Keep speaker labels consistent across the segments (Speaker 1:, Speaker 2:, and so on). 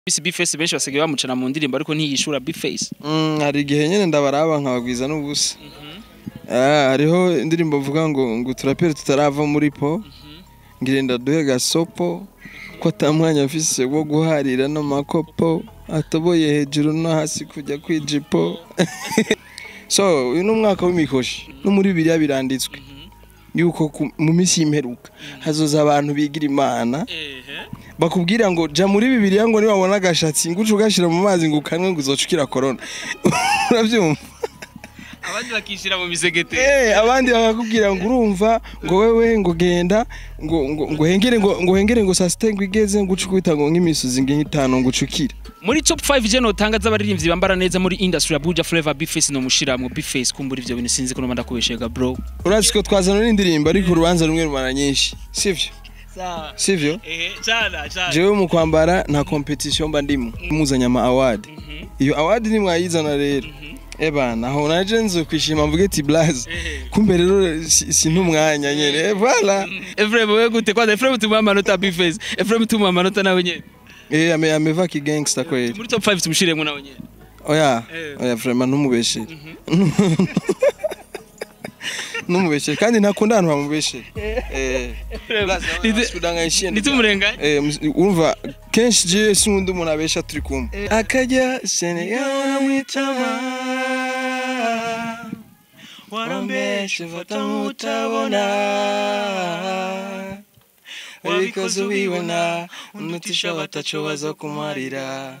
Speaker 1: Bisi Bface benshi basigaye bamucana mu ndirimbo ariko ntiyishura Bface
Speaker 2: Mm, hari igihe nyene ndabaraba nkabagwiza n'ubusa Ah, hariho indirimbo bavuga ngo ngo turapere tutarava muri po ngirenda duhe gasopo ko ata mwanya mfise wo guharira n'amakopo atoboye hejuru no hasi kujya kwijipo so uyu ni umwaka w'imikoshi no muri biriya biranditswe yuko ku- mu minsi y'imperuka hazoza abantu bigira imana bakubwira ngo ja muri bibiliya ngo niwabona agashatsi ngo uce ugashira mu mazi ngo ukanwe ngo uzoca ukira korona urabyumva
Speaker 1: abandi bakishira mu misegete
Speaker 2: Eh, abandi bakakubwira ngo urumva ngo wewe ngo genda ngo ngo ngo hengere ngo ngo hengere ngo saa sita ngo igeze ngo uce ukubita ngo nk'imisozi nk'itanu ngo uce ukira
Speaker 1: muri top 5 je notanga z'abaririmbyi bambara neza muri industry ya Buja Flavor Bface no mushiramwe Bface kumbura ivyo bintu sinzi ko nomanda kubeshega bro
Speaker 2: urazi ko twazana n'indirimbo ariko urubanza rumwe rumara nyinshi sivyo sivyo
Speaker 1: eh cyana cyana
Speaker 2: jewe mu kwambara nta competition mba ndimo muzanyama award iyo award ni mwayizana rero ebana aho naje nzo kwishima mvuge ati blaze kumbe rero si si ntumwanya nyene Eh, voilà
Speaker 1: Efrem wewe gute kwanza Efrem tumuha amanota Bface Efrem tumuha amanota nawe nyene
Speaker 2: eh ame ameva ki gangster kweli
Speaker 1: muri top 5 tumushiremwe nawe nyene
Speaker 2: oya
Speaker 1: Eh.
Speaker 2: oya vraiment ntumubeshere ntumubeshere kandi ntakunda ahantu bamubeshere eh blaze
Speaker 1: Nite-
Speaker 2: kudanganyishije
Speaker 1: nitumurenganye
Speaker 2: Eh, mus- urumva kenshi je sinkunda umuntu abesha turi kumwe akajya Senegal mwitama warambeshe fata nk'utabona wabikoze ubibona unutisha bataco baza kumarira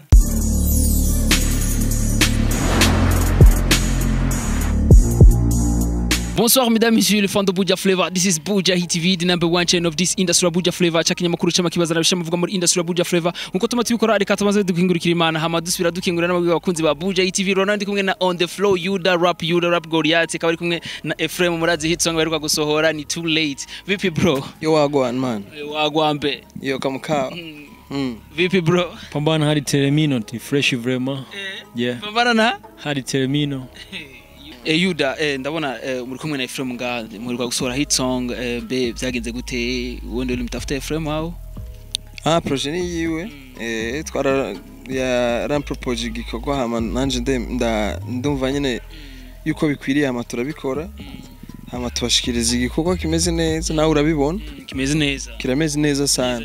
Speaker 1: Bonsoir mesdames, messieurs, les fans de Buja Flavor. This is Buja Hit TV, the number one channel of this industry of Buja Flavor. Cha kinyamakuru cy'amakibaza nabisha muvuga muri industry of Buja Flavor. Nkuko tuma tubikora reka tumaze dukingurikira Imana hama dusubira dukingurira n'abagwi bakunzi ba Buja Hit TV. Ronald kumwe na On the Flow, Yuda Rap, Yuda Rap Goliath, akaba ari kumwe na Ephraim Murazi hit song baheruka gusohora ni Too Late. Vipi bro?
Speaker 2: yo wagwan man
Speaker 1: Wagwambe.
Speaker 2: yo kamukawa mm.
Speaker 1: Vipi bro?
Speaker 3: pambana hari teremino ti fresh vraiment yeah
Speaker 1: Pambana na
Speaker 3: hari teremino
Speaker 1: Eh, Yuda eh, ndabona eh, muri kumwe na Ephraim nga muri gusohora hit song eh, be byagenze gute ubundi uri mutafuta Ephraim aho?
Speaker 2: ah projet ni yiwe eh twara ya rampropoje igikorwa hama nanje nde- nda- ndumva nyene yuko bikwiriye hama turabikora hama tubashikiriza igikorwa kimeze neza nawe urabibona
Speaker 1: Kimeze neza.
Speaker 2: kirameze neza sana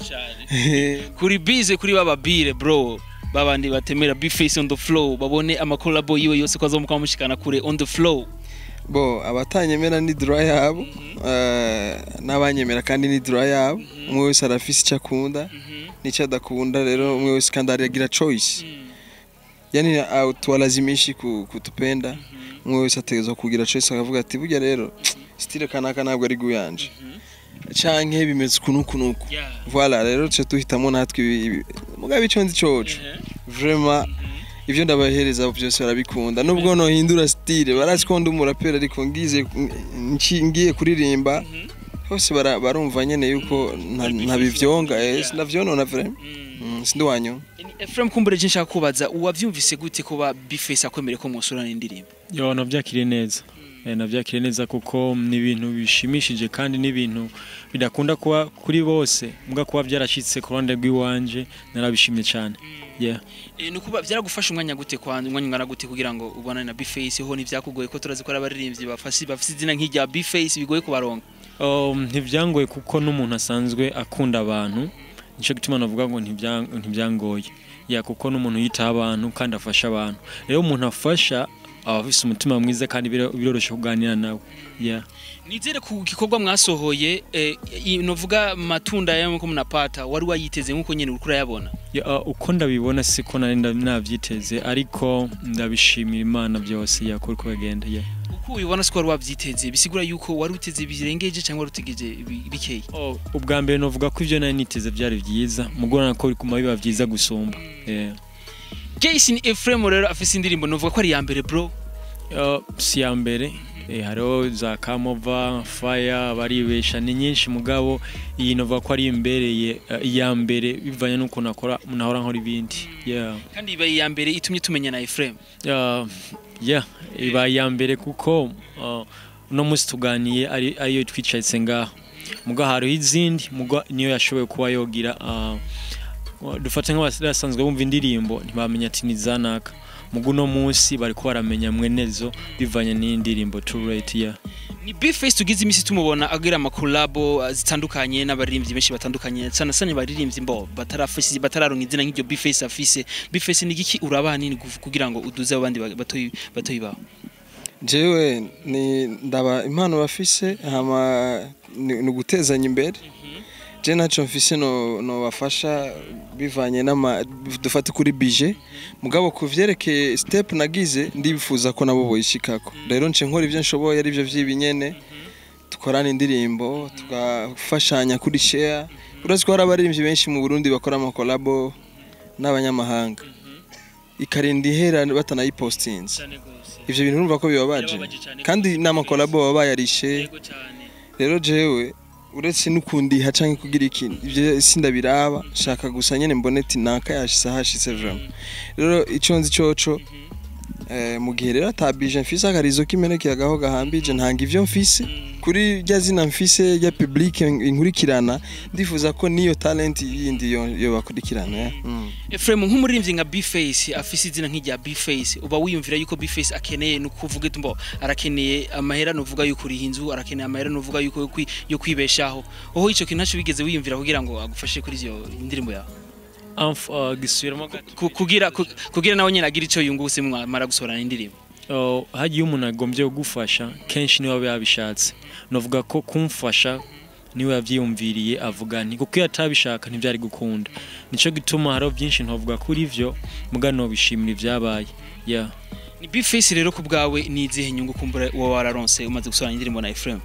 Speaker 1: kuri bize kuri baba bire bro babandi batemera bface on the flow babone amakolabo yiwe yose ko azomuka mushikana kure on the flow
Speaker 2: bo abatanyemera ni dry yabo eh, n'abanyemera kandi ni dry yabo umwe wese arafise icyo akunda n'icyo adakunda rero umwe wese kandi aragira choice yani au tuwalazimishi ku- kutupenda umwe wese ategerezwa kugira choice akavuga ati burya rero style kanaka ntabwo ari guyanje canke bimeze uku n'uku n'uku voilà rero tuce duhitamo natwe ibi- ibi- mugabo ico nzi coco vraiment ivyo ndabahereza byose barabikunda nubwo nohindura style barazi ko ndi umuraperi ariko ngize nci- ngiye kuririmba hose bara- barumva nyene yuko nta- ntabivyonga eh, sinavyonona vraiment Mm, sindi wanyu
Speaker 1: Ephraim kumbure je nshaka kubaza uwavyumvise gute kuba bface akwemere ko mwosorana indirimbo
Speaker 3: yo navyakiriye neza Eh, navyakiriye neza kuko ni ibintu bishimishije kandi ni ibintu bidakunda kuba kuri bose mbwa kuba byarashitse ku ruhande rw'iwanje narabishimye cyane yeah
Speaker 1: e, nukuba byaragufasha umwanya gute kwa umwanya ungana gute kugira ngo ubonane na bface ho nivyakugoye ko turazi ko ari abaririmbyi bafasi bafise izina nk'irya bface bigoye kubaronga
Speaker 3: Um, ntivyangoye kuko n'umuntu asanzwe akunda abantu nico gituma navuga ngo ntivya- ntivyangoye ya kuko n'umuntu yitaho abantu kandi afasha abantu rero umuntu afasha aba afise umutima mwiza kandi biro- biroroshe kuganira nawe yeah.
Speaker 1: nizere ku gikorwa mwasohoye eh, i- novuga matunda yamuko munapata wari wayiteze nkuko nyene uriko urayabona
Speaker 3: Ya, uh, uko ndabibona siko nari nda- navyiteze ariko ndabishimira imana byose yakuri ko bagenda yeah.
Speaker 1: uko ubibona siko wari wavyiteze bisigura yuko wari uteze birengeje cyangwa wari utegeje bi- bikeyi
Speaker 3: oh, ubwa mbere novuga ko ivyo nari niteze vyari vyiza mugorana ko bikuma biba vyiza gusumba yeah.
Speaker 1: Jason Ephraim rero afise indirimbo novuga ko ari iya mbere bro
Speaker 3: Uh, si ya mbere eh, hariho za kamova faya baribesha ni nyinshi mugabo iyi novuga ko ari imbereye uh, iya mbere bivanye n'uko nakora nahora nkora ibindi yeah.
Speaker 1: kandi iba iya mbere itumye tumenya na Ephraim
Speaker 3: Uh, yeah, iba iya mbere kuko uh, uno munsi tuganiye ari ariyo twicaritse ngaha muga hariho izindi muga niyo yashoboye kuba yogira uh, dufate nk'abasanzwe bumva indirimbo ntibamenya ati ni zanaka mugu uno munsi bariko baramenya mwenezo bivanye n'indirimbo True Rate ya
Speaker 1: ni Bface tugize imisi tumubona agira amakolabo uh, zitandukanye n'abaririmbyi benshi batandukanye sana sana abaririmbyi mbo batarafise batararonka izina nk'iryo Bface afise Bface ni giki uraba nini kuv- kugira ngo uduze abandi ba- batoyi batoyi bawe
Speaker 2: jewe ni ndaba impano bafise hama ni ni ugutezanya imbere je naco mfise no no bafasha bivanye n'ama dufate kuri bije mugabo ku vyerekeye step nagize ndifuza ko nabo boyishikako rero nce nkora ivyo nshoboye ari byo vy'ibinyene dukorana indirimbo tugafashanya kuri share urazi ko hari abaririmbyi benshi mu Burundi bakora amakolabo n'abanyamahanga ikarinda ihera batanayipostinze ivyo bintu urumva ko bibabaje
Speaker 1: Birababaje cane
Speaker 2: kandi
Speaker 1: gose.
Speaker 2: n'amakolabo baba bayarishe rero jewe uretse n'ukundiha canke kugira ikintu ivyo sindabiraba shaka gusa nyene mbone ati naka yashise hashitse vraiment rero ico nzi coco eh, mu gihe rero atabije mfise akarizo kimenekeye agaho gahambije ntanga ivyo mfise kuri rya zina mfise rya public inkurikirana ndifuza ko niyo talent yindi yo, yo bakurikirana ya. mm.
Speaker 1: Efrem nk'umuririmbyi nka Bface afise izina nk'irya Bface uba wiyumvira yuko Bface akeneye no kuvuga tumbo arakeneye amahera nuvuga yuko uri inzu arakeneye amahera nuvuga yuko yo kwi- yo kwibeshaho oho ico kintu ntaco bigeze wiyumvira kugira ngo agufashe kuri iyo indirimbo yawe
Speaker 3: Amf uh, gisubiramo gato
Speaker 1: Ku- kugira ku- kugira nawe nyene agira ico yungutse mwamara gusohorana indirimbo
Speaker 3: Uh, hagiye umuntu agombye kugufasha kenshi niwe aba yabishatse novuga ko kumfasha niwe yavyiyumviriye avuga nti kuko iyo atabishaka ntibyari gukunda nico gituma hariho byinshi ntovuga kuri vyo muga nobishimira ivyabaye yeah.
Speaker 1: ni Bface rero ku bwawe ni izihe nyungu kumbura uwo wararonse umaze gusohorana indirimbo na Efrem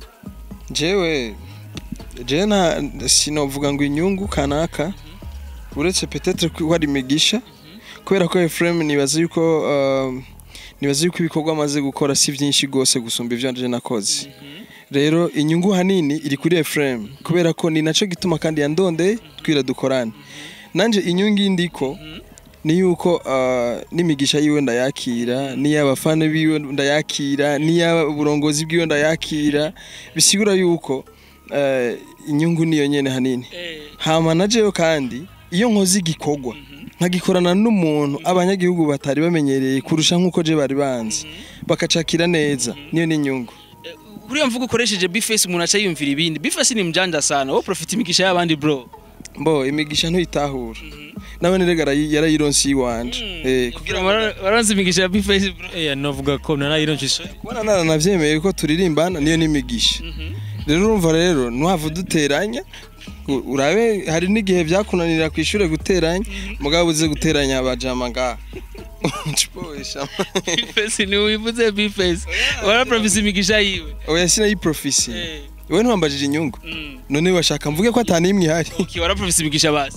Speaker 2: jewe jewe nta sinovuga ngo inyungu kanaka uretse peut-être ko hari imigisha kubera ko Ephraim nibaza yuko um, nibaza yuko ibikorwa amaze gukora si byinshi gose gusumba ivyo nje nakoze rero inyungu hanini iri kuri Ephraim kubera ko ni naco gituma kandi yandonde twira dukorane nanje inyungu indiko ni yuko uh, n'imigisha yiwe ndayakira n'iy'abafana biwe ndayakira n'iy'uburongozi bwiwe ndayakira bisigura yuko uh, inyungu niyo nyene hanini hama na jewe kandi iyo nkoze igikorwa nkagikorana n'umuntu abanyagihugu batari bamenyereye kurusha nk'uko je bari banzi bakacakira neza niyo ni inyungu
Speaker 1: buriya mvuga ukoresheje Bface umuntu aca yumvira ibindi Bface ni mjanja sana wo profit imigisha y'abandi bro
Speaker 2: mbo imigisha ntuyitahura nawe nerega arayi- yarayironse iwanje eh,
Speaker 1: kugira ngo baranze imigisha ya Bface bro
Speaker 3: Eh, novuga ko narayironse
Speaker 2: kubona naranavyemeye ko turirimbana niyo n'imigisha rero urumva rero ntuhava uduteranya u- urabe hari n'igihe byakunanira ku ishure guteranya mugabo uze guteranya abajama ngaha Cipoesha.
Speaker 1: Bface ni wivuze Bface wara profit imigisha yiwe
Speaker 2: oya sinayiprofisi
Speaker 1: Eh,
Speaker 2: we ntiwambajije inyungu
Speaker 1: mm.
Speaker 2: none bashaka mvuge ko atanimwe ihari
Speaker 1: Okay, wara profit imigisha basi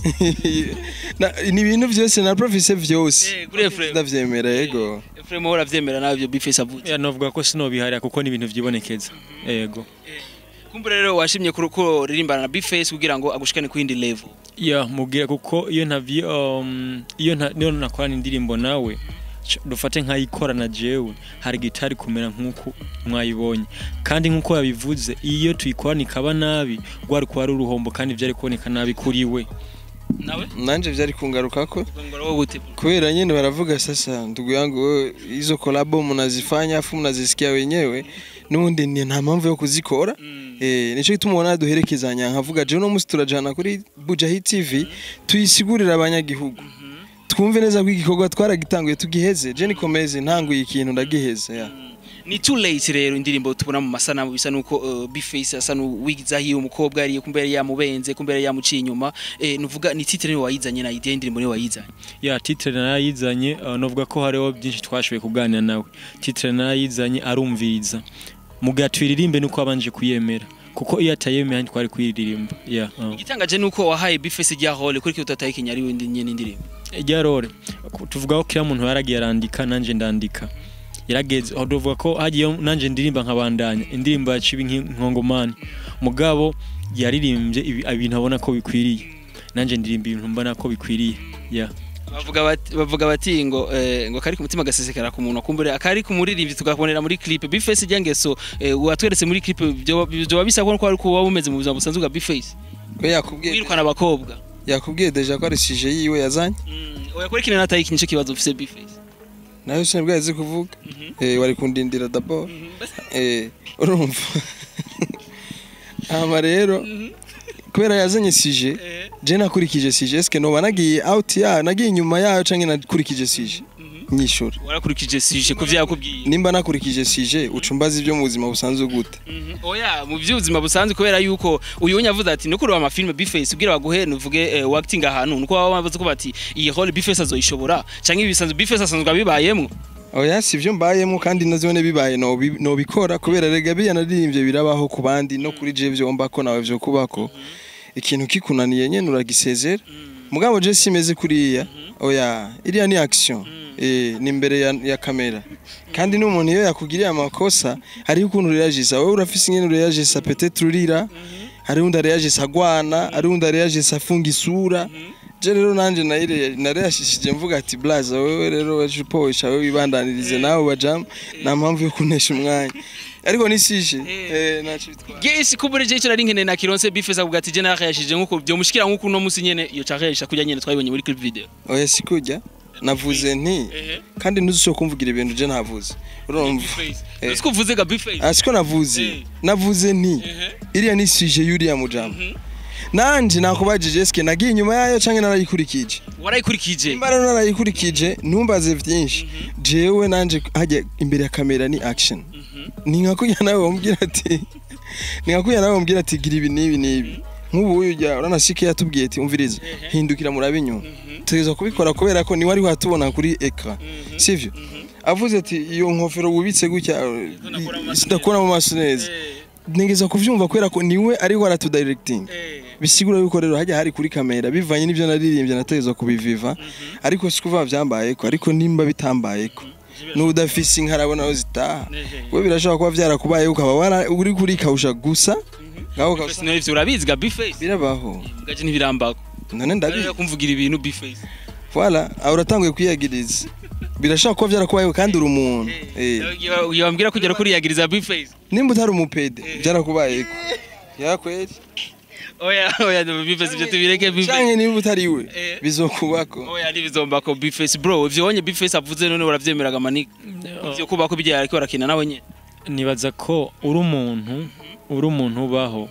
Speaker 2: Na- ni ibintu byose na profise vyose
Speaker 1: Eh, kuri Efrem
Speaker 2: ndavyemera yego
Speaker 1: Efrem wowe uravyemera nawe ibyo Bface avuze
Speaker 3: yeah, novuga ko sinobiharira kuko ni ibintu vyibonekeza yego
Speaker 1: kumbura rero washimye kuri ko ririmbana na Bface kugira ngo agushikane ku yindi level
Speaker 3: ya mubwira kuko iyo ntavyi um, iyo nta niyo nakorana indirimbo nawe c- dufate nkayikora na jewe hari gitari kumera nk'uko mwayibonye kandi nk'uko yabivuze iyo tuyikorana ikaba nabi rwari kuba ari uruhombo kandi vyari kuboneka nabi kuri we
Speaker 1: nawe
Speaker 2: nanje vyari kungarukako
Speaker 1: ngora wowe gute
Speaker 2: kubera nyine baravuga sasa ndugu yangu wewe hizo kolabo mnazifanya afu mnazisikia wenyewe nubundi ni nta mpamvu yo kuzikora eh nico gituma ubona duherekezanya nkavuga je no musi turajana kuri Bujahi TV tuyisigurira abanyagihugu twumve neza ko igikorwa twaragitanguye tugiheze je nikomeze ntanguye ikintu ndagiheze ya
Speaker 1: ni too late rero indirimbo tubona mu masanamu bisa nuko uh, Bface asa n'uwigiza hiyo umukobwa yari kumbe yari yamubenze kumbe yari yamuciye inyuma eh nuvuga ni titre niwe wayizanye na idea y'indirimbo niwe wayizanye
Speaker 3: ya titre narayizanye uh, novuga ko hariho byinshi twashoboye kuganira nawe titre narayizanye arumviriza muga tuyiririmbe nuko abanje kuyemera kuko iyo atayemera ntitwari kuyiririmba ya uh.
Speaker 1: igitangaje nuko wahaye Bface rya hole kuri kiyo tataye kinyari windi nyene indirimbo
Speaker 3: ryarore tuvuga ko kila muntu yaragiye arandika nanje ndandika yarageze aho tuvuga ko hagiye nanje ndirimba nkabandanya indirimbo yaciba nkongomani mugabo yaririmbye ibi- ibintu abona ko bikwiriye nanje ndirimba ibintu mbona ko bikwiriye ya
Speaker 1: bavuga bati bavuga bati ngo eh, ngo kari ku mutima gasesekara ku muntu akumbure akari ku muririmbyi tugakubonera muri clip Bface rya ngeso eh, watweretse muri clip byo byo bisa ko ari kuba bumeze mu buzima busanzwe bwa Bface
Speaker 2: we yakubwiye
Speaker 1: wirukana abakobwa
Speaker 2: yakubwiye deja ko ari sije yiwe yazanye
Speaker 1: oya kuri kino nataye ikinisho kibazo ufise bifesi
Speaker 2: nawe sinabwo yazi kuvuga eh wari kundindira d'abord eh urumva hama rero kubera yazanye sije je nakurikije sije eske noba nagiye out ya nagiye inyuma yayo canke nakurikije sije nyishura
Speaker 1: warakurikije sije ku vyakubwiye
Speaker 2: nimba nakurikije sije ucumbaza ibyo mu buzima busanzwe gute
Speaker 1: oya mu by'ubuzima busanzwe kubera yuko uyu yavuze ati no kureba amafilme bifesi ubwira baguhe nuvuge eh, acting ahantu nuko baba bavuze ko bati iyi role bifesi azoyishobora canke ibisanzwe bifesi asanzwe abibayemwo
Speaker 2: oya si byo mbayemo kandi nazibone bibaye nobi- nobikora kubera rega biya naririmbye birabaho ku bandi no kuri je vyomba ko nawe vyo kubako ikintu kikunaniye nyene uragisezera mugabo je simeze kuriya oya iriya ni action eh ni imbere ya, ya kamera kandi n'umuntu iyo yakugiriye amakosa hariho ukuntu reagisa wowe urafise ingene reagisa peut-être urira hari undi reagisa agwana hari undi reagisa afunga isura je rero nanje nayire nareyashishije mvuga ati blaza wewe rero wajuposha wewe wibandanirize nawe bajam nta mpamvu yo kunesha umwanya ariko nisije eh naco bitwara
Speaker 1: gesi kubure je cyari nkene na kironse bifesi avuga ati je narayashije nkuko byo mushikira nkuko uno musi nyene iyo carayisha kujya nyene twabibonye muri clip video
Speaker 2: oya sikujya navuze nti kandi ntuzusho kumvugira ibintu je ntavuze urumva Eh.
Speaker 1: Ese kuvuze ga bifesi
Speaker 2: Ah, siko navuze
Speaker 1: Eh.
Speaker 2: navuze nti iriya ni sije yuriya mujama nanje nakubajije eske nagiye inyuma yayo canke narayikurikije
Speaker 1: warayikurikije
Speaker 2: nimba rero narayikurikije ntumbaze vyinshi jewe nanje hajya imbere ya kamera ni action ni nka kuya nawe wambwira ati ni nka kuya nawe wambwira ati gira ibi n'ibi n'ibi nk'ubu uyu ujya uranashike yatubwiye ati umviriza hindukira murabe inyuma tugereza kubikora kubera ko niwe ari watubona kuri ekara sivyo avuze ati iyo nkofero wubitse gutya sidakora mu maso neza nigeza kuvyumva kubera ko niwe ariko aratudirecting bisigura yuko rero hajya hari kuri kamera bivanye n'ibyo naririmbye nategezwa kubiviva ariko si kuvuga byambayeko ariko nimba bitambayeko n'udafise inka arabona aho zitaha we birashobora kuba byarakubayeho ukaba wara- uri kuri kawusha gusa ngaho kawusha
Speaker 1: Bifesi nivyo urabizi ga bifesi
Speaker 2: birabaho
Speaker 1: gaje ntibirambako
Speaker 2: none ndabizi
Speaker 1: Ndabizi kumvugira ibintu bifesi
Speaker 2: voilà aho uratanguye kwiyagiriza birashobora kuba byarakubayeho kandi uri umuntu eh.
Speaker 1: iyo wambwira kugera kuri yagiriza bifesi
Speaker 2: nimba utari umupede byarakubayeko yakweri
Speaker 1: oya oya bifesi byo tubireke bifesi
Speaker 2: canke niba utari we
Speaker 1: Eh.
Speaker 2: bizokubako
Speaker 1: oya ntibizombako bifesi bro ivyo wonye bifesi avuze none uravyemeraga manika ivyo kubako bijya ariko barakina nawe nyene
Speaker 3: nibaza ko uri umuntu uri umuntu ubaho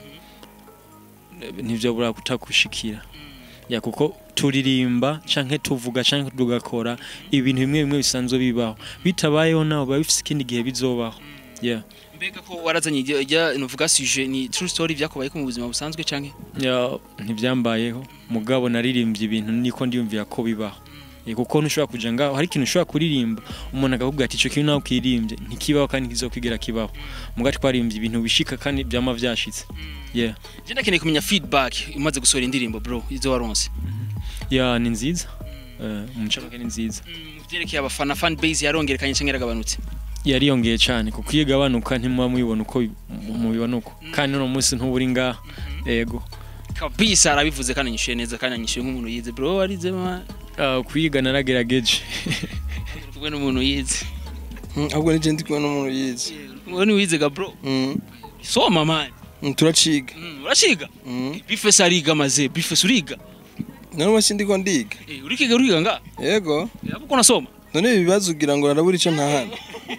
Speaker 3: ntibyabura kutagushikira ya kuko turirimba canke tuvuga canke tugakora ibintu bimwe bimwe bisanzwe bibaho bitabayeho nawe biba bifise ikindi gihe bizobaho yeah.
Speaker 1: mbega ko warazanye ijya ijya nuvuga suje ni true story vyakubaye ko mu buzima busanzwe canke
Speaker 3: Ya, ntibyambayeho mugabo naririmbye ibintu niko ndiyumvira ko bibaho Eh, kuko ntushobora kuja ngaho hari ikintu ushobora kuririmba umuntu akakubwira ati ico kintu nawe ukirimbye ntikibaho kandi ntikizokwigera kibaho mugabo twarimbye ibintu bishika kandi byama vyashitse yeah.
Speaker 1: je ndakeneye kumenya feedback umaze gusohora indirimbo bro izo waronse
Speaker 3: ya ni nziza Eh, mu ncamake ni nziza
Speaker 1: vyerekeye abafana fan base yarongerekanye canke yaragabanutse
Speaker 3: yariyongeye cyane kuko iyo igabanuka ntimuba mubibona uko bi- mubibona uko kandi uno munsi ntuburi ngaha yego
Speaker 1: kabisa arabivuze kandi anyishuye neza kandi anyishuye nk'umuntu yize bro warize ma
Speaker 3: Ah, kwiga naragerageje
Speaker 1: kumwe n'umuntu yize
Speaker 2: Mm, ahubwo nije ndi kumwe n'umuntu yize
Speaker 1: wowe ni wize ga bro
Speaker 2: Mm,
Speaker 1: soma man
Speaker 2: mm, turaciga
Speaker 1: Mm, urashiga
Speaker 2: Mm.
Speaker 1: bifesi ariga maze bifesi uriga
Speaker 2: none wasi ndiko ndiga
Speaker 1: Eh, urikiga uriga nga
Speaker 2: yego
Speaker 1: yabuko nasoma
Speaker 2: none ibi bibazo ugira ngo narabura ico ntahana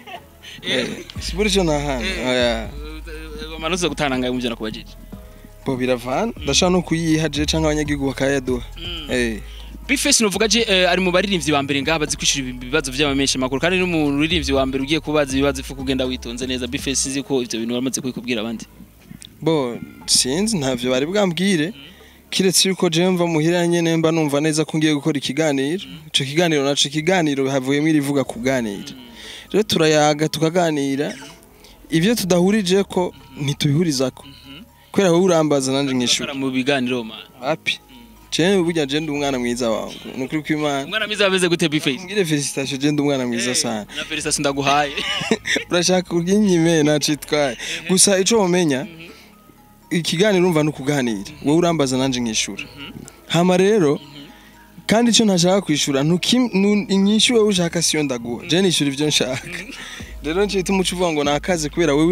Speaker 2: sibura ico ntahana oya
Speaker 1: amanota gutanangaye mu byo nakubajije
Speaker 2: bo biravana ndashaka no kuyiha je canke abanyagihugu bakayaduha eh
Speaker 1: bifesi nuvuga je eh, ari mu baririmbyi ba mbere ngaha bazi kwishura ibibazo vy'amamenshi makuru kandi no mu ririmbyi wa mbere ugiye kubaza ibibazo ifu kugenda witonze neza bifesi nzi ko ivyo bintu waramaze kubikubwira abandi
Speaker 2: bo sinzi ntavyo bari bwambwire kiretse yuko je mva muhira nyene mba numva neza ko ngiye gukora ikiganiro ico kiganiro naco ikiganiro havuyemo irivuga kuganira rero turayaga tukaganira ivyo tudahurije ko ntitubihurizako kubera wowe urambaza nanje nkishura
Speaker 1: Bakora mu biganiro man
Speaker 2: happy je burya je ndi umwana mwiza wawe nukuri kw'Imana
Speaker 1: umwana mwiza ameze gute bifesi
Speaker 2: mbwire felicitation je ndi umwana mwiza sana
Speaker 1: na felicitation ndaguhaye
Speaker 2: urashaka kurya inyime nacitwaye gusa ico womenya ikiganiro urumva nukuganira wowe urambaza nanje nkishura hama rero kandi ico ntashaka kwishura ntukim- nu- inyishu wewe ushaka siyo ndaguha je nishura ivyo nshaka rero ncita umuco uvuga ngo nakaze kubera wewe u-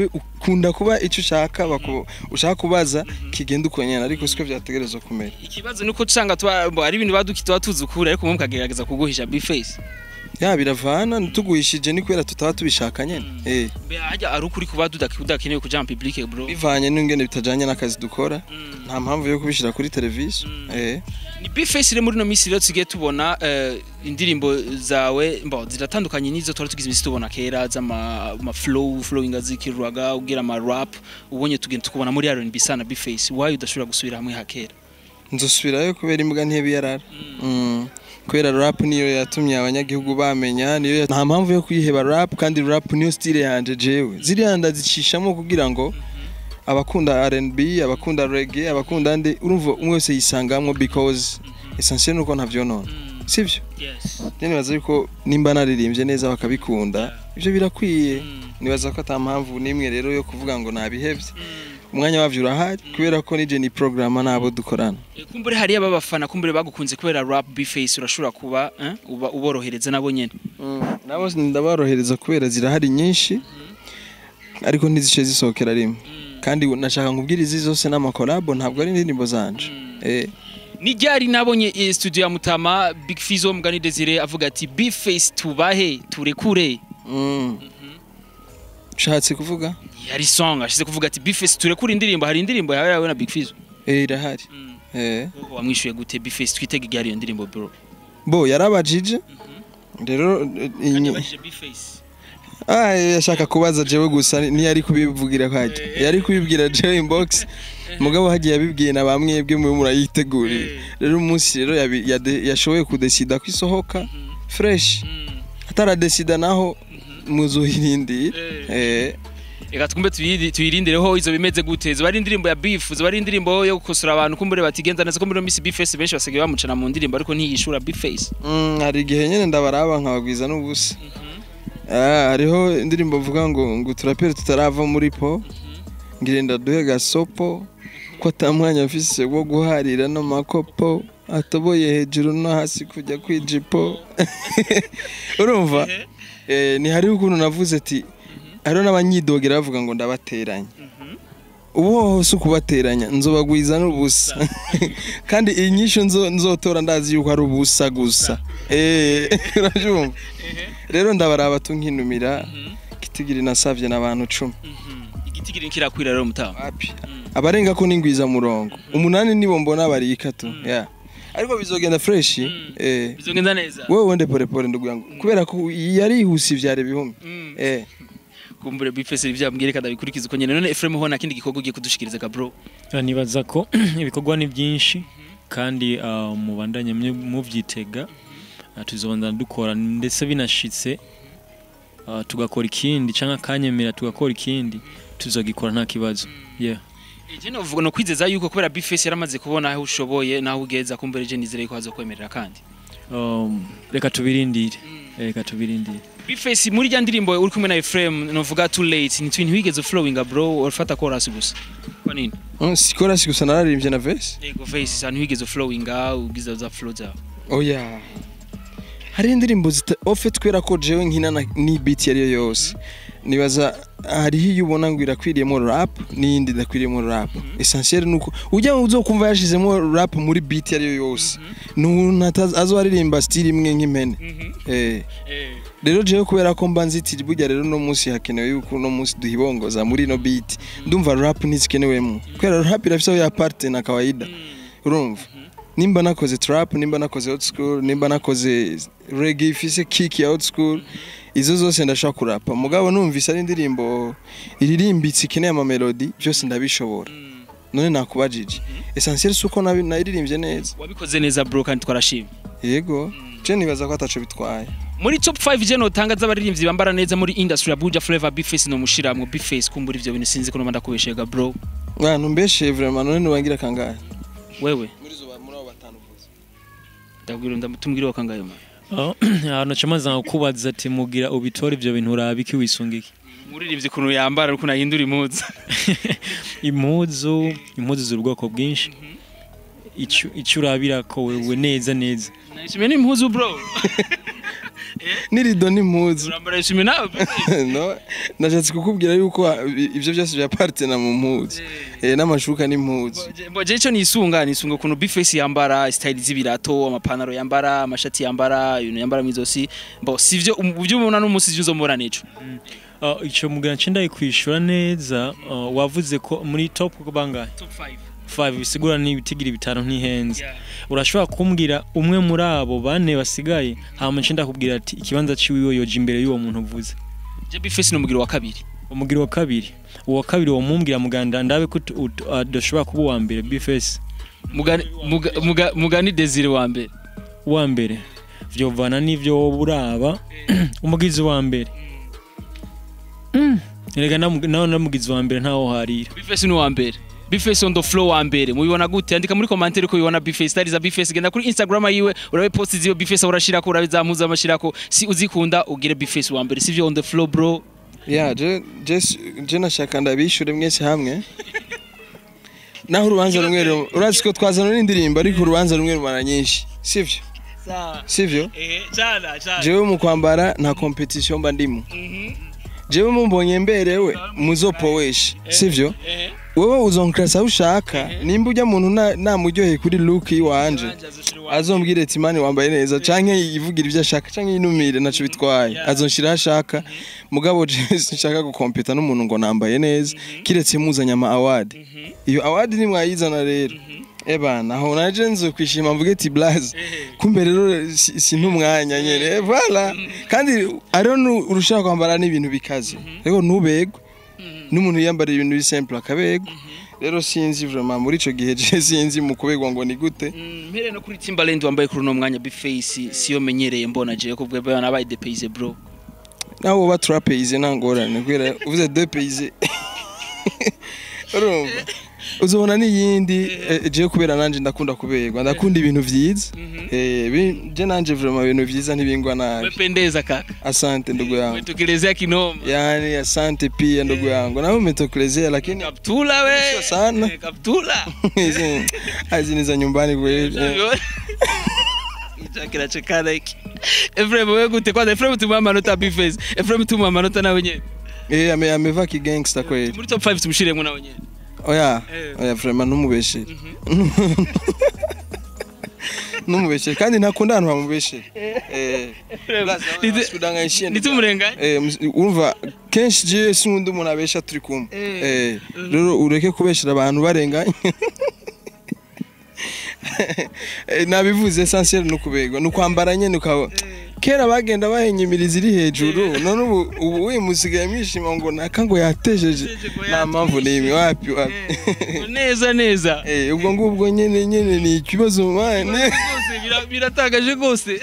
Speaker 2: bikunda kuba icyo ushaka baku- ushaka kubaza kigenda uko nyene ariko siko vyategerezwa kumera
Speaker 1: ikibazo nuko usanga tuba bo, ari ibintu baduki tuba tuzi ukuri ariko mwe mukagerageza kuguhisha bface
Speaker 2: ya biravana tuguhishije ni kubera tutaba tubishaka nyene eh
Speaker 1: mbe hajya ari ukuri kuba tudaki- udakenewe kuja mu public bro
Speaker 2: bivanye n'ingene bitajanye n'akazi dukora nta mpamvu yo kubishira kuri televiziyo eh
Speaker 1: ni bface rero muri no minsi rero tugiye tubona eh, indirimbo zawe mbo ziratandukanye n'izo twari tugize imisi tubona kera z'ama ama flow flowing azikirwaga ugira ama rap ubonye tugenda tukubona muri R&B sana bface why udashobora gusubira hamwe hakera
Speaker 2: nzosubirayo kubera imbwa ntebe yarara Mm. kubera rap niyo yatumye abanyagihugu bamenya niyo ya- nta mpamvu yo kuyiheba rap kandi rap niyo style yanje jewe ziriya ndazicishamo kugira ngo abakunda R&B abakunda reggae abakunda nde urumva umwe wese yisangamwo because essentiel nuko ntavyonona sivyo
Speaker 1: yes
Speaker 2: je nibaza yuko nimba naririmbye neza bakabikunda ivyo birakwiye nibaza ko ata mpamvu n'imwe rero yo kuvuga ngo nabihevye umwanya wavyo urahari kubera ko nije ni programa nabo dukorana
Speaker 1: Eh, kumbure hariya babafana kumbure bagukunze kubera rap bface urashobora kuba eh, uba uborohereza nabo nyene
Speaker 2: nabo ndaborohereza kubera zirahari nyinshi ariko ntizice zisohokera rimwe kandi nashaka nkubwira izi zose n'amakolabo ntabwo ari indirimbo zanje eh
Speaker 1: ni ryari nabonye eh, studio ya Mutama Big Fizzo mugani Desire avuga ati bface tubahe turekure
Speaker 2: mm. ushatse kuvuga
Speaker 1: yari song ashize kuvuga ati bface turekure indirimbo hari indirimbo yawe yawe na Big Fizzo
Speaker 2: eh irahari eh
Speaker 1: Wowe wamwishuye gute bface twitege igari iyo ndirimbo bro
Speaker 2: bo yarabajije rero eh, inyi-
Speaker 1: bface
Speaker 2: ah yashaka kubaza jewe gusa ntiyari kubivugira kwajya yari kubibwira jewe inbox mugabo hagiye yabibwiye na bamwebwe mwe murayitegurira rero umunsi rero yabi- yade- yashoboye kudesida ko isohoka fresh ataradesida naho muzuhirindira eh
Speaker 1: reka twumve tuyiri- tuyirindireho izo bimeze gute zoba ari indirimbo ya beef zoba ari indirimbo yo gukosora abantu kumbure batigenza neza ko muri iyo minsi bface benshi basigaye bamucana mu ndirimbo ariko ntiyishura bface
Speaker 2: Mm, hari igihe nyine ndabaraba nkabagwiza n'ubusa Ah, hariho indirimbo mvuga ngo ngo turapere tutarava muri po ngirenda duhe gasopo ko ata mwanya mfise wo guharira n'amakopo atoboye hejuru no hasi kujya kwijipo urumva eh, ni hariho ukuntu navuze ati hariho n'abanyidogera bavuga ngo ndabateranya ubu hose ukubateranya nzobagwiza n'ubusa kandi iyi nyishu nzo- nzotora ndazi yuko ari ubusa gusa eh urabyumva rero ndabaraba tunkinumira kitigiri nasavye n'abantu cumi
Speaker 1: igitigiri kirakwira rero mutama
Speaker 2: wapi abarenga ko n'ingwiza murongo umunani nibo mbona bari ikatu ya ariko bizogenda fresh eh
Speaker 1: bizogenda neza
Speaker 2: wewe wende pole pole ndugu yangu kubera ko yarihuse ivyare bihumbi
Speaker 1: Mm.
Speaker 2: eh
Speaker 1: kumbure bface ibyo yambwiye reka ndabikurikiza uko nyene none Ephraim ho nta kindi gikorwa ugiye kudushikiriza ka bro
Speaker 3: Ah, nibaza ko ibikorwa ni byinshi kandi ah, mubandanye mwe- muvyitega Ah, tuzobandana dukora ndetse binashitse ah, tugakora ikindi canke akanyemera tugakora ikindi tuzogikora nta kibazo yeah.
Speaker 1: je novuga no kwizeza yuko kubera bface yaramaze kubona aho ushoboye naho ugeza kumbure je nizere ko hazokwemerera kandi
Speaker 3: um, reka tubirindire reka tubirindire
Speaker 1: bface muri rya ndirimbo uri kumwe na Ephraim novuga too late ni twintu wigeze flowing bro urafata chorus gusa kwa nini
Speaker 2: Mm, sikora si gusa nararimbye na verse
Speaker 1: yego face sana wigeze flowing ugize za flow zawe
Speaker 2: oya hari indirimbo zita ofet kubera ko jewe nkina na- ni beat yariyo yose nibaza hariho iyo ubona ngo irakwiriyemo rap n'iyindi idakwiriyemo rap essentiel nuko ujya uzokumva yashizemo rap muri beat yariyo yose n'umuntu atazi- azoririmba style imwe nk'impene eh rero jewe kubera ko mba nzitiri burya rero no munsi hakenewe yuko no munsi duhibongoza muri no beat ndumva rap ntizikenewemo kubera rap irafise aho ya parte na kawaida urumva nimba nakoze trap nimba nakoze old school nimba nakoze reggae ifise kick ya old school izo zose ndashaka kurapa mugabo numvise ari indirimbo iririmbitse ikeneye amamelodi byose ndabishobora none nakubajije essentiel suko nabi- nayiririmbye neza
Speaker 1: wabikoze neza bro kandi twarashimye
Speaker 2: yego je nibaza ko ataco bitwaye
Speaker 1: muri top 5 je notanga z'abaririmbyi bambara neza muri industry ya Buja Flavor Bface no mushiramwe Bface kumbura ivyo bintu sinzi ko nomba ndakubeshega bro
Speaker 2: mwana mbeshe vraiment none nubangira kangahe
Speaker 1: wewe
Speaker 2: muri zo muri abo batanu vuze
Speaker 1: ndabwira ndamutumwira wakangaye ma
Speaker 3: Ah, ahantu camaze kukubaza ati mugira ubitore ivyo bintu urabiki wisunga iki
Speaker 1: muririmbyi kuntu yambara ukuntu ahindura impuzu
Speaker 3: impuzu impuzu ziri ubwoko bwinshi Ico- ico urabira ko wewe neza neza
Speaker 1: nashimye n'impuzu bro
Speaker 2: n'irido n'impuzu
Speaker 1: urambara isume nawe
Speaker 2: no nashatse kukubwira yuko ah, i- ivyo byose bya partena mu mpuzu eh n'amashuka n'impuzu
Speaker 1: Boje ico nisunga nisunga ukuntu Bface yambara style z'ibirato amapantaro yambara amashati yambara ibintu yambara mwizosi bo sivyo ubyo ubona n'umunsi ivyo uzomubona nico
Speaker 3: Uh, icyo mugana ncinda kwishura neza uh, wavuze ko muri top bangahe
Speaker 1: top 5
Speaker 3: 5 bisigura n'ibitigira bitanu ntihenze urashobora kumbwira umwe muri abo bane basigaye hama ncinda kubwira ati ikibanza ciwiwe yoje imbere y'uwo muntu uvuze
Speaker 1: je Bface ni umugiro wa kabiri
Speaker 3: umugiro wa kabiri uwa kabiri wo mumbwira muganda ndabe ko ut- ut- adashobora kuba uwa mbere bface
Speaker 1: mugani muga- muga- mugani Desire wa mbere
Speaker 3: uwa mbere vyovana n'ivyo wowe uraba umugizi wa mbere Mm. erega namu- nawe namugizi wa mbere ntawo harira
Speaker 1: Bface ni wa mbere Bface on the floor wa mbere mubibona gute andika muri commentaire ko bibona Bface style za Bface genda kuri Instagram yiwe urabe post ziyo Bface urashirako urabe zampuza amashirako si uzikunda ugire Bface wa mbere sivyo on the floor bro
Speaker 2: ya je je je nashaka ndabishure mwese hamwe naho urubanza rumwe rumwe urazi ko twazana n'indirimbo ariko urubanza rumwe rumara nyinshi sivyo sivyo
Speaker 1: eh jana jana
Speaker 2: jewe mu kwambara nta competition mba ndimo jewe mumbonye mberewe muzopoweshe sivyo wewe uzonkrasa aho ushaka nimba ujya muntu na- namuryoheye kuri look iwanje azombwire ati mani wambaye neza canke yivugira ivyo ashaka canke yinumire naco bitwaye azonshira aho ashaka mugabo je sinshaka gukompeta n'umuntu ngo nambaye neza kiretse muzanye ama award iyo award nimwayizana rero ebana aho naje nzo kwishima mvuge ati blaze kumbe rero si- sintumwanya nyene Eh, voilà kandi ariho nu- urushaho kwambara n'ibintu bikaze rero ntubegwe n'umuntu yiyambara ibintu bisimple akabegwa rero sinzi vraiment muri ico gihe je sinzi mu kubegwa ngo ni gute
Speaker 1: mpere no kuri Timbaland wambaye kuri uno mwanya Bface siyo menyereye mbona je ko bwe nabaye depaise bro
Speaker 2: nawe uba turapeize nta ngorane kubera uvuze deux pays urumva uzobona n'iyindi eh, je kubera nanje ndakunda kuberwa ndakunda ibintu vyiza Eh, bi- je nanje vraiment ibintu vyiza ntibingwa nabi
Speaker 1: umependeza kaka
Speaker 2: asante ndugu yangu
Speaker 1: umetukelezea kinoma
Speaker 2: yani asante pia ndugu yangu nawe umetokelezea lakini
Speaker 1: kaptula we
Speaker 2: Sio sana.
Speaker 1: Eh, kaptula
Speaker 2: hizi hizi ni za nyumbani kweli Eh,
Speaker 1: chakira chekana hiki Efrem wewe gute kwanza Efrem tuma amanota Bface Efrem tuma amanota nawe nyene
Speaker 2: eh ame- amevaa kigangster kweli
Speaker 1: muri top 5 tumushiremo nawe nyene
Speaker 2: oya
Speaker 1: Eh.
Speaker 2: oya vraiment numubeshere numubeshere kandi ntakunda ahantu bamubeshere eh
Speaker 1: Niti-
Speaker 2: sudanganyishije
Speaker 1: nitumurenganye
Speaker 2: eh mus- urumva kenshi je sinkunda umuntu abesha turi kumwe eh rero ureke kubeshera abantu barenganye Eh, nabivuze essentiel no kubegwa no kwambara nyene ukaba kera bagenda bahenyimiriza iri hejuru none ubu ubu we musigaye mwishima ngo naka ngo yatejeje nta mpamvu n'imwe wapi wapi
Speaker 1: neza neza
Speaker 2: Eh, ubwo ngubwo nyene nyene ni ikibazo mane
Speaker 1: rwose bira- biratagaje rwose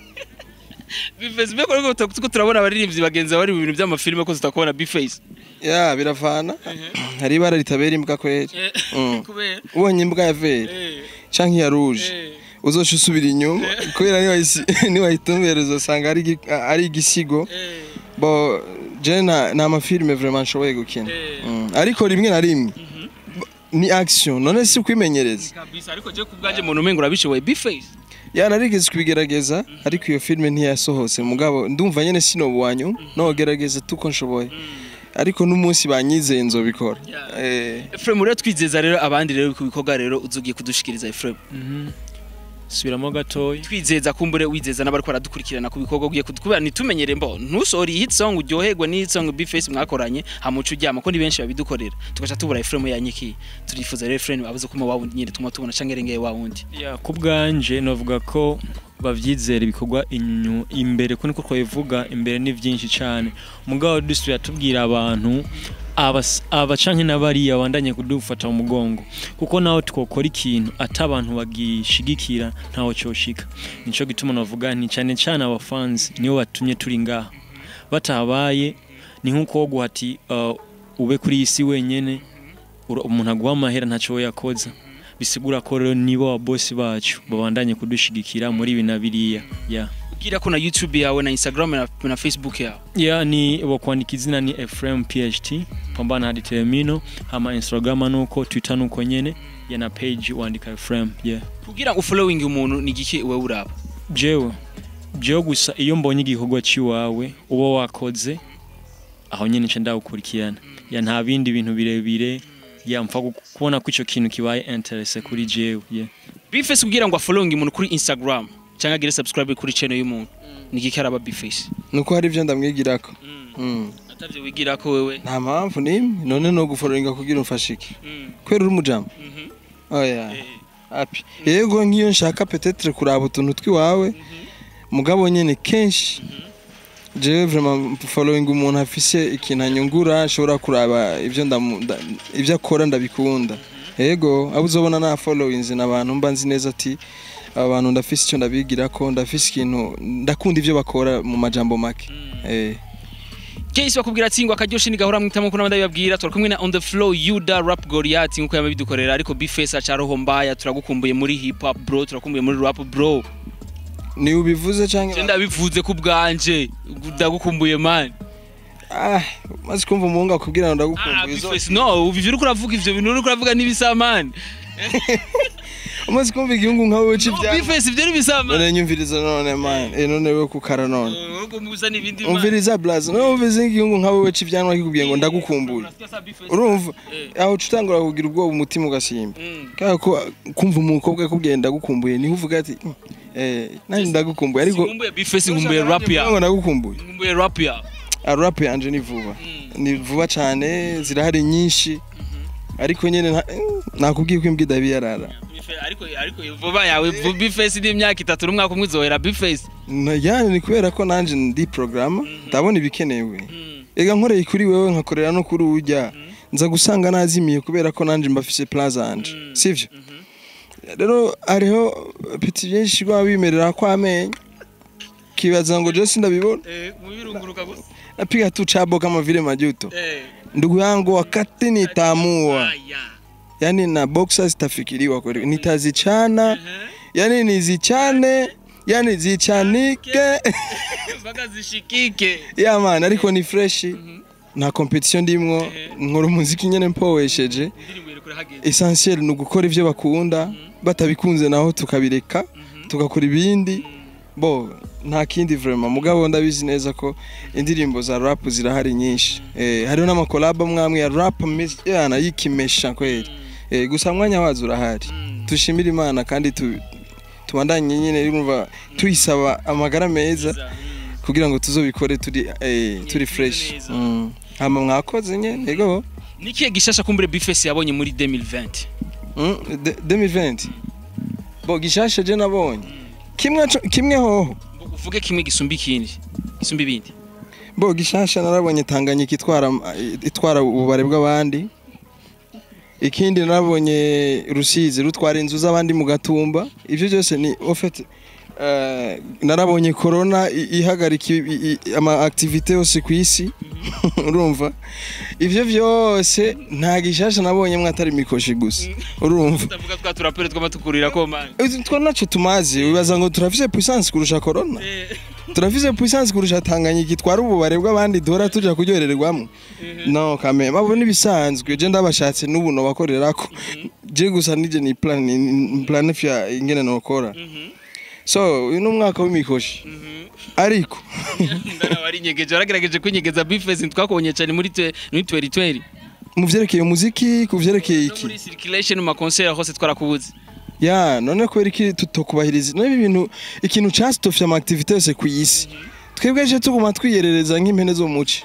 Speaker 1: Bface mbeko rero tuko turabona abaririmbyi bagenzi bari mu bintu by'amafilime ko tutakubona Bface
Speaker 2: ya biravana hari ibara ritabera imbwa kweli Mm.
Speaker 1: kubera
Speaker 2: ubonye imbwa ya vere canke iya rouge uzoca usubira inyuma kubera niwayisi- niwayitumbera uzosanga ari igi- ari igisigo bo je nta nta mafilime vraiment nshoboye gukina Mm. ariko rimwe na rimwe ni action none si kwimenyereza
Speaker 1: kabisa ariko je kubwaje muntu umengo urabishoboye Bface
Speaker 2: ya narigeze kubigerageza ariko iyo filime ntiyasohotse mugabo ndumva nyene sinobuwanyu nogerageza tuko nshoboye ariko n'umunsi banyizeye nzobikora eh
Speaker 1: Efrem rero twizeza rero abandi rero ku bikorwa rero uzugiye kudushikiriza Efrem
Speaker 3: subiramo gatoya
Speaker 1: twizeza kumbure wizeza n'abari baradukurikirana ku bikorwa ugiye kubera ntitumenyere mbo ntusore hit song uryoherwe ni hit song Bface mwakoranye hamuca uryama ko ni benshi babidukorera tugaca tubura Efrem yanyikiye turifuza rero Efrem abuze kuma wa wundi nyine tuma tubona canke rengeye wa wundi
Speaker 3: ya ku bwanje novuga ko bavyizera ibikorwa inyu imbere ko niko twabivuga imbere ni vyinshi cyane mugabo dusubira tubwira abantu abas- aba canke n'abariya bandanye kudufata mu mugongo kuko naho twokora ikintu ata abantu bagishigikira ntaho coshika nico gituma navuga nti cyane cyane abafanzi nibo batumye turi ngaha batabaye ni nk'uko wo guhati uh, ube kuri iyi si wenyene ura- umuntu aguha amahera ntaco we yakoza bisigura ko rero nibo ababosi bacu babandanye kudushigikira muri ibi na biriya ya
Speaker 1: ubwira ko na YouTube yawe na Instagram na, na Facebook yawe
Speaker 3: ya ni bakwandika izina ni Ephraim PHT pambana hadi Telemino hama Instagram nuko Twitter nuko nyene ya na page wandika Ephraim yeah
Speaker 1: kugira ngo following umuntu ni giki wewe uraba
Speaker 3: jewe jewe gusa iyo mbonye igikorwa cy'iwawe uba wakoze aho nyine nca ndawukurikirana ya nta bindi bintu birebire ya mpfa gu- kubona ko icyo kintu kibaye interese kuri jewe yeah.
Speaker 1: bifesi kugira ngo afollowing umuntu kuri instagram cyangwa agire subscribe kuri channel y'umuntu ni iki karaba bifesi
Speaker 2: nuko hari ibyo ndamwigirako Mm.
Speaker 1: atavyo wigira ko wewe
Speaker 2: nta mpamvu n'imwe none no gufororinga kugira umfashe iki kwera uri umujama oya api yego nk'iyo nshaka petetre kuraba utuntu twiwawe mugabo nyene kenshi jewe vraiment following umuntu afise ikintu anyungura ashobora kuraba ibyo ndamu- nda- ibyo akora ndabikunda yego abo uzobona na followings n'abantu mba nzi neza ati aba bantu ndafise icyo ndabigirako ndafise ikintu ndakunda ibyo bakora mu majambo make eh
Speaker 1: Case bakubwira ati ngo akaryoshe nigahora mwitamo ko nabandi babwira turi kumwe na on the flow Yuda Rap Goliath nkuko yabidukorera ariko Bface acaroho mbaya turagukumbuye muri hip hop bro turakumbuye muri rap bro
Speaker 2: ni ubivuze canke
Speaker 1: je ndabivuze ku bwanje ndagukumbuye man
Speaker 2: ah maze kumva umuhungu akubwira ngo
Speaker 1: ah
Speaker 2: ndagukumbuye zo-
Speaker 1: Bface no ubu ivyo uriko uravuga ivyo bintu uriko uravuga n'ibisa man
Speaker 2: umaze kumva igihungu nka wewe
Speaker 1: no
Speaker 2: c'ivyanwa
Speaker 1: Bface ivyo n'ibisa man
Speaker 2: none nyumviriza none man eh none wewe kukara none
Speaker 1: Uriko muza n'ibindi man
Speaker 2: umviriza blaze none umviriza igihungu nka wewe c'ivyanwa kikubwiye ngo ndagukumbuye
Speaker 1: Unasikia sa Bface?
Speaker 2: urumva
Speaker 1: Eh.
Speaker 2: aho utangura kugira ubwoba umutima ugasimba
Speaker 1: Mm.
Speaker 2: kubera ko kumva umukobwa akubwiye ndagukumbuye niho uvuga ati "Mm, eh nanjye ndagukumbuye ariko
Speaker 1: Nkumbuye Bface nkumbuye rap ya
Speaker 2: ngo ndagukumbuye
Speaker 1: nkumbuye rap ya
Speaker 2: Ah, rap yanje ni vuba ni vuba cyane zirahari nyinshi ariko nyene nta- eh, nakubwiye ko imbwa idabiyarara
Speaker 1: ariko ariko vuba yawe Bface ni imyaka itatu n'umwaka umwe uzohera Bface
Speaker 2: Na- yani ni kubera ko nanje ndi programa ndabona ibikenewe ega nkoreye kuri wewe nkakorera no kuri ujya nza gusanga nazimiye kubera ko nanje mbafise plan zanje sivyo rero hariho piti byinshi rwa bimerera ko amenyo kibaza ngo je sindabibona
Speaker 1: Eh, mubirunguruka gusa.
Speaker 2: napiga tu chabo kama vile majuto
Speaker 1: Eh.
Speaker 2: ndugu yangu wakati nitamua
Speaker 1: Aya.
Speaker 2: yani na boxer zitafikiriwa kweli nitazichana
Speaker 1: Eh.
Speaker 2: yani nizichane yani zichanike
Speaker 1: Mpaka zishikike.
Speaker 2: ya man ariko ni fresh nta competition ndimwo
Speaker 1: Eh.
Speaker 2: nkora umuziki nyene mpowesheje
Speaker 1: Indirimbo iri kure hageze.
Speaker 2: essentiel ni ugukora ivyo bakunda batabikunze naho tukabireka tugakora ibindi bo nta kindi vraiment mugabo ndabizi neza ko indirimbo za rap zirahari nyinshi eh, hariho n'amakolabo mwamwe ya rap mis- yana yikimesha kweli eh, gusa mwanya wazo urahari dushimire imana kandi tu, tubandanye nyine urumva tuyisaba amagara meza kugira ngo tuzobikore turi eh, turi fresh
Speaker 1: neza.
Speaker 2: mm. hama mwakoze nyene yego
Speaker 1: Nikiye gishasha kumbure Bface yabonye muri 2020.
Speaker 2: Mm, de- 2020 bo gishasha je nabonye kimwe co- kimwe hoho
Speaker 1: Ngo Uvuge kimwe gisumba ikindi. Gisumba ibindi.
Speaker 2: bo gishasha narabonye Tanganyika itwara itwara ububare bw'abandi ikindi narabonye Rusizi rutwara inzu z'abandi mu gatumba ivyo byose ni en fait eh, narabonye corona i- ihagarika i- i- ama activité yose ku isi urumva ivyo byose nta gishasha nabonye mwatari mikoshi gusa urumva
Speaker 1: Utavuga twa turapere twamatukurira ko man.
Speaker 2: two naco tumazi wibaza ngo turafise puissance kurusha corona turafise puissance kurusha Tanganyika itwara ububare bw'abandi duhora tuja kuryohererwamo no kame babo nibisanzwe je ndabashatse n'ubu no bakorerako je gusa nije ni plan ni planifya ingene nokora so uyu ni umwaka w'imikoshi ariko
Speaker 1: Ndana wari nyegeje waragerageje kwinyegeza Bface twakubonye cyane muri twe- muri 2020.
Speaker 2: mu vyerekeye umuziki ku vyerekeye
Speaker 1: No
Speaker 2: iki
Speaker 1: muri circulation mu makonseri hose twarakubuze.
Speaker 2: ya none kubera iki tutokubahiriza none ibi bintu ikintu casitofye ama activité yose ku isi twebwe je tuguma twiyerereza nk'impene zo muci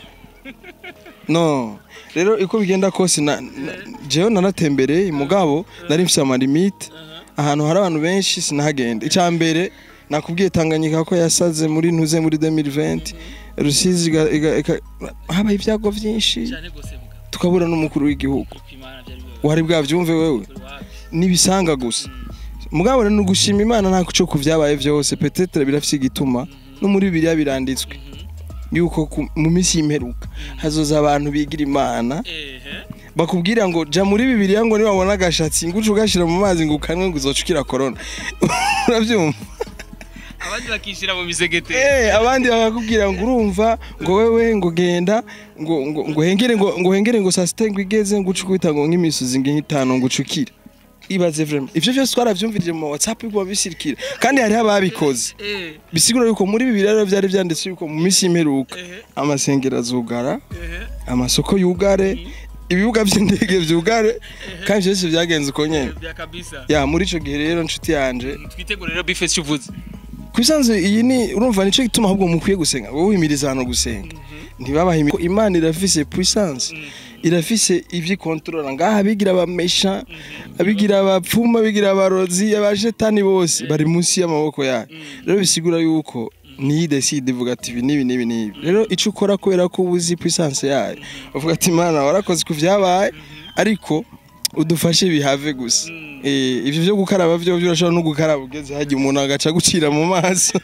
Speaker 2: no rero iko bigenda kose na, na jewe naratembereye mugabo nari mfise ama limite ahantu hari abantu benshi sinahagenda icya mbere nakubwiye Tanganyika ko yasaze muri ntuze muri 2020 Rusizi iga- iga- iga- habaye ibyago byinshi
Speaker 1: Cyane gose muga.
Speaker 2: tukabura n'umukuru w'igihugu
Speaker 1: Kwimana byari bibaye.
Speaker 2: wari bwavyumve wewe nibisanga gusa mugabo rero ni ugushima imana nta kuco ku vyabaye vyose petetre birafise igituma no muri bibiliya biranditswe yuko ku- mu minsi y'imperuka hazoza abantu bigira imana
Speaker 1: Ehe.
Speaker 2: bakubwira ngo ja muri bibiliya ngo niwabona agashatsi ngo uce ugashira mu mazi ngo ukanywe ngo uzoca ukira korona uravyumva
Speaker 1: Abandi bakishira mu misegete.
Speaker 2: Eh, abandi bakakubwira ngo urumva ngo wewe ngo genda ngo ngo ngo hengere ngo ngo hengere ngo saa sita ngo igeze ngo uce ukwita ngo nk'imisozi nk'itanu ngo ucukire ibaze vraiment ivyo vyose twaravyumvirije mu whatsapp biguma bisirikira kandi hariho ababikoze bisigura yuko muri bibiliya rero vyari vyanditse yuko mu minsi y'imperuka amasengero azugara amasoko yugare ibibuga vy'indege vyugare kandi ivyo vyose vyagenze uko nyene ya muri ico gihe rero nshuti yanje
Speaker 1: twitegure rero bifesi icyo uvuze
Speaker 2: kubisanzwe iyi ni urumva nico gituma ahubwo mukwiye gusenga wowe wimiriza hano gusenga ntibabahimi ko imana irafise puissance irafise ivyo ikontorora ngaha abigira abamesha abigira abapfumu abigira abarozi abajetani bose bari munsi y'amaboko yayo rero bisigura yuko niyi decide ivuga ati ibi nibi nibi nibi rero ico ukora kubera ko ubuzi puissance yayo uvuga ati imana warakoze ku vyabaye ariko udufashe bihave gusa Eh, ivyo vyo gukaraba vyo vyo urashobora no gukaraba ugeze hajya umuntu agaca gucira mu maso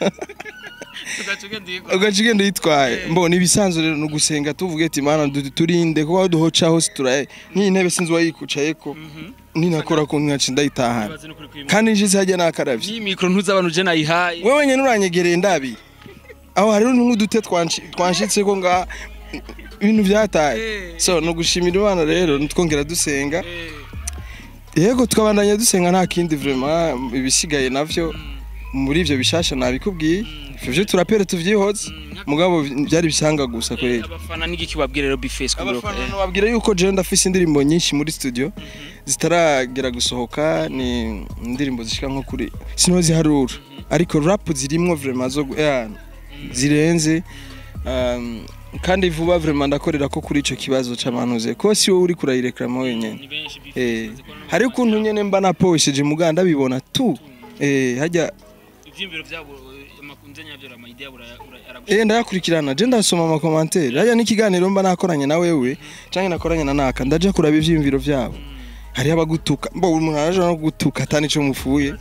Speaker 2: ugaca ugenda uyitwaye mbona ibisanzwe rero ni ugusenga tuvuge ati mana du- turinde kuko aho duhoca hose turaye nk'iyi ntebe sinzi uwayikucayeko ninakora ko nkaca ndayitahana kandi nshitse hajya nakaravye
Speaker 1: iyi mikoro ntuzabana uje nayihaye
Speaker 2: wewe nyene uranyegereye ndabi aho hariho nk'udute twanshi- twanshitseko nga ibintu vyataye so ni ugushimira imana rero twongera dusenga yego tukabandanya dusenga nta kindi vraiment ibisigaye navyo muri ivyo bishasha nabikubwiye ivyo vyo turapere tuvyihoze mugabo byari bisanga gusa kweli
Speaker 1: abafana n'igiki babwira rero bifesi ku biro
Speaker 2: abafana babwira yuko jewe ndafise indirimbo nyinshi muri studio zitaragera gusohoka ni indirimbo zishika nko kuri sino ziharura ariko rap zirimwo vraiment zo gu- eh, zirenze um, kandi vuba vraiment ndakorera ko kuri ico kibazo c'abantuze ko si wowe uri kurayireklama wenyene eh hari ukuntu nyene mba naposheje muganda bibona tu eh hajya
Speaker 1: ivyimviro vyabo amakunze nyavyo amayidea
Speaker 2: Eh ndayakurikirana je ndasoma ama commentaire hajya n'ikiganiro mba nakoranye na wewe canke nakoranye na naka ndaje kuraba ivyimviro vyabo hari abagutuka mbo umuntu araje no gutuka atani ico mufuye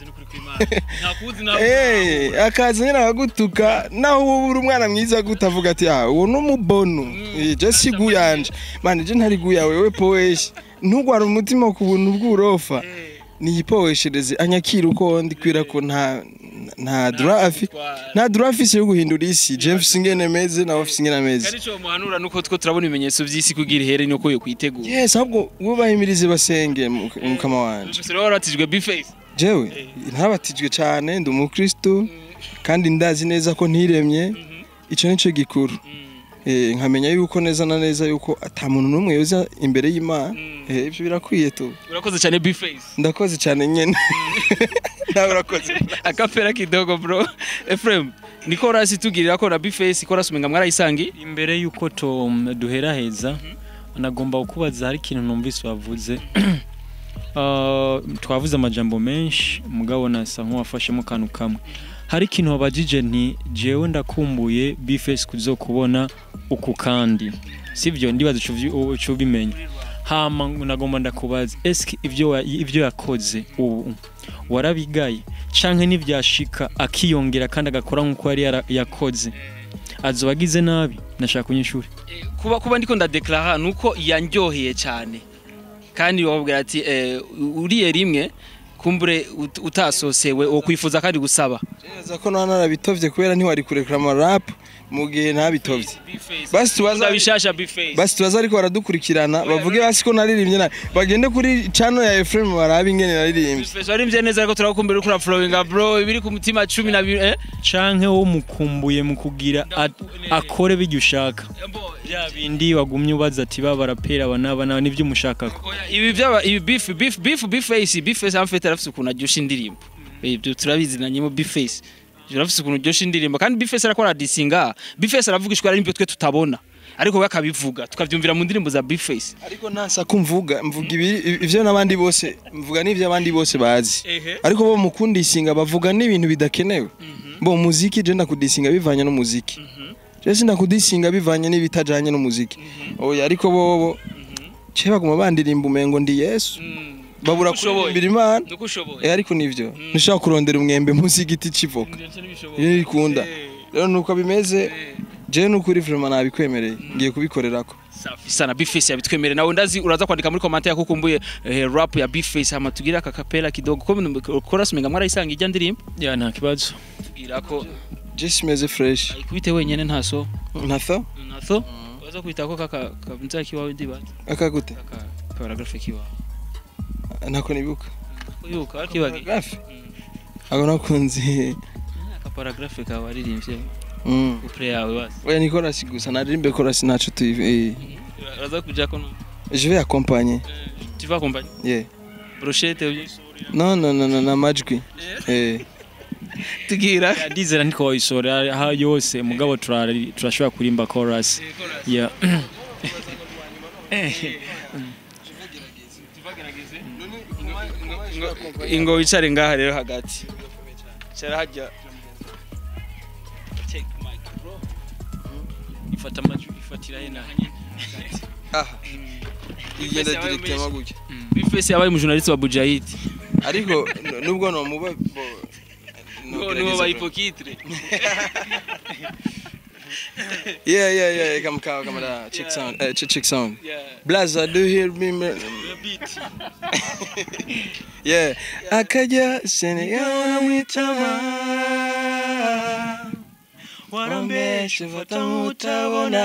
Speaker 2: eh akaza nyine abagutuka naho uba uri umwana mwiza gutavuga ati ah uwo ni umubono Eh, je si guyanje mani je ntari guya wewe poweshi ntugwara umutima ku buntu bw'urofa niyipoweshereze anyakira uko ndikwira ko nta nta droit afi nta droit afise yo guhindura isi je mfise ingene meze nawe afise ingene ameze
Speaker 1: kandi ico muhanura nuko two turabona ibimenyetso vy'isi kugira ihere nuko yo kwitegura
Speaker 2: yes ahubwo bubahimirize basenge mu- mukama wanje
Speaker 1: gusa rero waratijwe bifesi
Speaker 2: jewe ntabatijwe cyane ndi umukristo kandi ndazi neza ko ntiremye ico nico gikuru Eh, nkamenya yuko neza na neza yuko ata muntu n'umwe yoza imbere y'imana Eh, ivyo birakwiye tu
Speaker 1: urakoze cyane bifesi
Speaker 2: ndakoze cyane nyene nawe urakoze
Speaker 1: akapera kidogo bro Ephraim niko rasi tugirira ko na bifesi ko rasumenga mwarayisangi
Speaker 3: imbere y'uko to duheraheza nagomba kukubaza hari ikintu numvise wavuze Ah, twavuze amajambo menshi mugabo nasa nk'uwafashemo akantu kamwe hari ikintu wabajije nti jewe ndakumbuye bifesi kuzokubona uku kandi sivyo ndibaza ico uvyi- uco ubimenya hama nagomba ndakubaza eske ivyo wa- ivyo yakoze ubu warabigaye canke nivyashika akiyongera kandi agakora nk'uko yari yara- yakoze azoba agize nabi nashaka kunyishura
Speaker 1: kuba kuba ndiko ndadeklara nuko yanryoheye cyane kandi wabwira ati eh, uriye rimwe kumbure ut- utasosewe wo kwifuza kandi gusaba
Speaker 2: neza ko nana narabitovye kubera ntiwari kurekura amarap mu gihe ntabitovye Basi tubaza-
Speaker 1: bishasha bifesi
Speaker 2: basi tubaza ariko baradukurikirana bavuge basi ko naririmbye nabi bagende kuri channel ya Ephraim barabe ingene naririmbye
Speaker 1: bifesi warimvye neza ariko turakumbira uko uraflowinga bro ibiri ku mutima cumi na bibiri eh
Speaker 3: canke wo mukumbuye mu kugira a- akore bijya ushaka bya bindi wagumye ubaza ati ba barapera aba n'aba n'aba nibyo umushakako
Speaker 1: Oya, ibi byaba ibi beef beef beef bifesi bifesi amfete arafise ukuntu aryosha indirimbo ibyo turabizi na nyimo bifesi arafise ukuntu aryosha indirimbo kandi bifesi arakora disinga bifesi aravuga ishwara n'ibyo twe tutabona ariko we akabivuga tukavyumvira mu ndirimbo za bifesi
Speaker 2: ariko nasa ko mvuga mvuga ibi ivyo n'abandi bose mvuga n'ivyo abandi bose bazi ariko bo mukundisinga bavuga n'ibintu bidakenewe bo muziki je ndakudisinga bivanye n'umuziki je sindakudisinga bivanye n'ibitajanye n'umuziki oya ariko bobo ce baguma bandirimba umengo ndi yesu babura
Speaker 1: Ushoboye.
Speaker 2: kuririmbira imana
Speaker 1: nuko ushoboye
Speaker 2: Eh, ariko nivyo ntushobora kurondera umwembe munsi y'igiti c'ivoka iyo ikunda rero nuko bimeze je nukuri vraiment nabikwemereye ngiye kubikorerako
Speaker 1: safi sana bifesi yabitwemere nawe ndazi uraza kwandika muri commentaire yako kumbuye eh, rap ya bifesi hama tugira aka kapela kidogo ko chorus menga mwarayisanga ijya ndirimbo
Speaker 3: ya nta kibazo
Speaker 1: tugira ko
Speaker 2: je simeze fresh
Speaker 1: ikubite wenyene ntaso
Speaker 2: ntatho
Speaker 1: natho waza kwitako kaka kamza kiwawe ndibaza
Speaker 2: akagute
Speaker 1: kaka paragraphe kiwawe
Speaker 2: ntako nibuka
Speaker 1: kuyuka wakibagiye
Speaker 2: paragraphe ako nakunze
Speaker 1: aka paragraphe kawe waririmbye
Speaker 2: Mm.
Speaker 1: couple yawe basi
Speaker 2: oya ni chorus gusa naririmbe chorus naco tu eh.
Speaker 1: uraza kuja ko no
Speaker 2: je vais accompagner
Speaker 1: tu vas accompagner
Speaker 2: yeah
Speaker 1: brochette uye
Speaker 2: non non non non amajwi eh
Speaker 1: tugira
Speaker 3: ndizera ntiko wayisora aha yose mugabo turari- turashobora kurimba chorus yeah
Speaker 1: ingo wicare ngaha rero hagati cara hajya Take mic, bro. ifata amajwi ifatira hena
Speaker 2: aha igenda
Speaker 1: yabaye
Speaker 2: directement
Speaker 1: menshi.
Speaker 2: gutya
Speaker 1: bifese yabaye umujournaliste wa Bujahid
Speaker 2: ariko n- nubwo nomuba bo
Speaker 1: ngo niwo bahipokitre
Speaker 2: yeah yeah yeah come come come da check sound uh, check, check sound blaza do you hear me man? yeah akaja Senegal mwitama warambeshe fata mutabona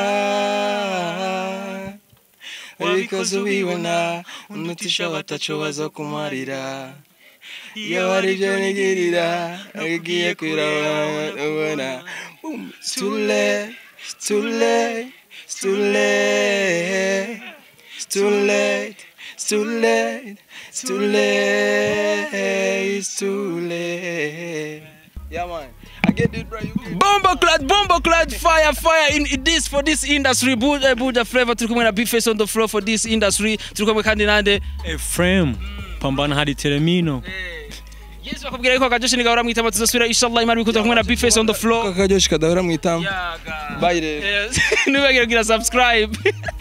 Speaker 2: wabikoze ubibona unutisha bataco baza kumarira iyo hari ibyo nigirira ugiye kwirabona It's too late, it's too late, it's too late, it's too late, it's too late, it's too late, it's too late. Yeah, man. I get it, bro. You get it.
Speaker 1: Bombo clad, bombo clad, fire, fire in in this for this industry. Buja, Buja flavor. Turi kumwe na big face on the floor for this industry. Turi kumwe kandi nande.
Speaker 3: Ephraim pambana hadi Telemino
Speaker 1: Yes, bakubwira yuko akajoshi nigahora mwitama tuzosubira inshallah imana bikuza kumwe na big face on the floor.
Speaker 2: Akajoshi kadahora mwitama.
Speaker 1: Yaga.
Speaker 2: Bye rero.
Speaker 1: Yes. Nubagire kugira subscribe.